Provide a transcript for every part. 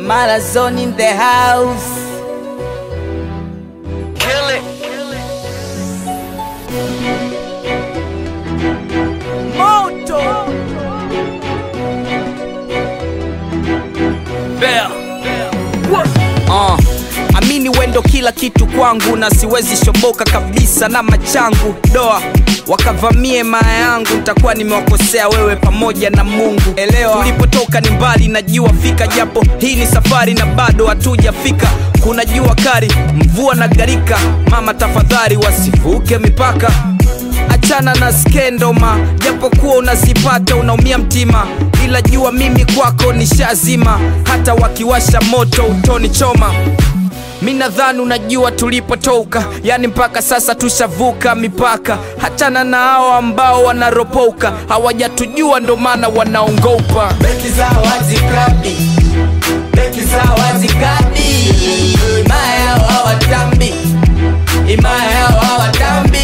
Malazone in the house. Kill it. Moto. Bell. Uh, amini wendo kila kitu kwangu na siwezi shoboka kabisa na machangu doa wakavamie maya yangu ntakuwa nimewakosea wewe pamoja na mungu elewa tulipotoka ni mbali najua fika japo hii ni safari na bado hatujafika kuna jua kari mvua na garika mama tafadhali wasivuke mipaka achana na skendoma japokuwa unazipata unaumia mtima ila jua mimi kwako ni shazima hata wakiwasha moto utoni choma mi nadhani unajua tulipotoka yani mpaka sasa tushavuka mipaka hachana na hao ambao wanaropoka hawajatujua ndo maana wanaongopa beki za wazi kabi beki za wazi kabi imaya yao hawatambi imaya yao hawatambi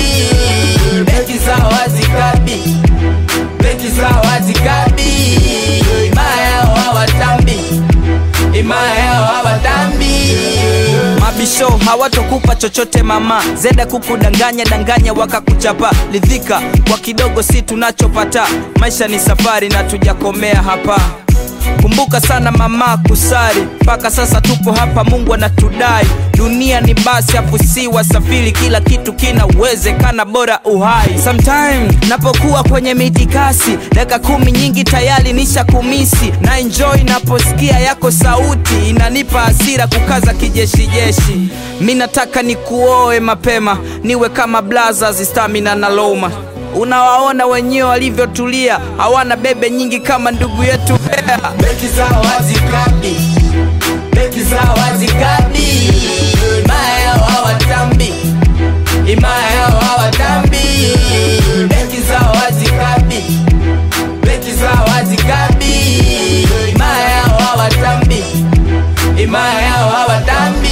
beki za wazi kabi beki za wazi kabi imaya yao hawatambi imaya yao hawatambi mabisho hawatokupa chochote mama zeda kukudanganya danganya wakakuchapa lidhika kwa kidogo si tunachopata maisha ni safari na tujakomea hapa kumbuka sana mama kusari mpaka sasa tupo hapa mungu anatudai dunia ni basi afu si wasafiri kila kitu kinawezekana bora uhai sometime napokuwa kwenye mitikasi dakika kumi nyingi tayari nisha kumisi na enjoy naposikia yako sauti inanipa hasira kukaza kijeshijeshi mi nataka nikuoe mapema niwe kama blazers stamina na loma unawaona wenyewe walivyotulia hawana bebe nyingi kama ndugu yetu bea beki za wazi kabi beki za wazi kabi imaya yao hawatambi imaya yao hawatambi beki za wazi kabi beki za wazi kabi imaya yao hawatambi imaya yao hawatambi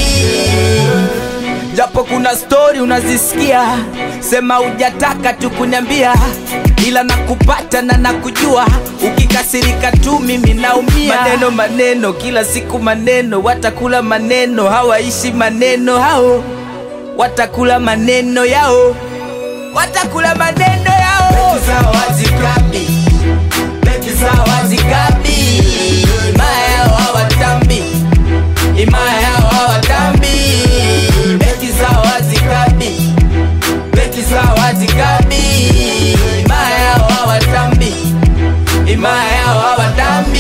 japo kuna stori unazisikia sema hujataka tu kuniambia ila nakupata na nakujua ukikasirika tu mimi naumia maneno maneno kila siku maneno watakula maneno hawaishi maneno hao watakula maneno yao watakula maneno yao beki za wazi kabi beki za wazi kabi imaya yao hawatambi imaya yao hawatambi beki za wazi kabi beki za wazi kabi imaya yao hawatambi imaya yao hawatambi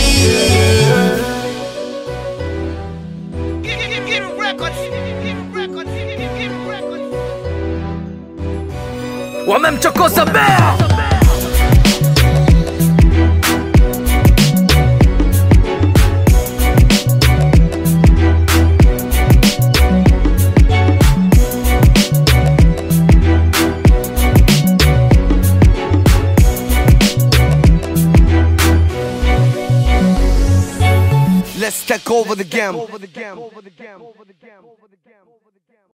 Wamemchokoza Bell. Let's take over the game.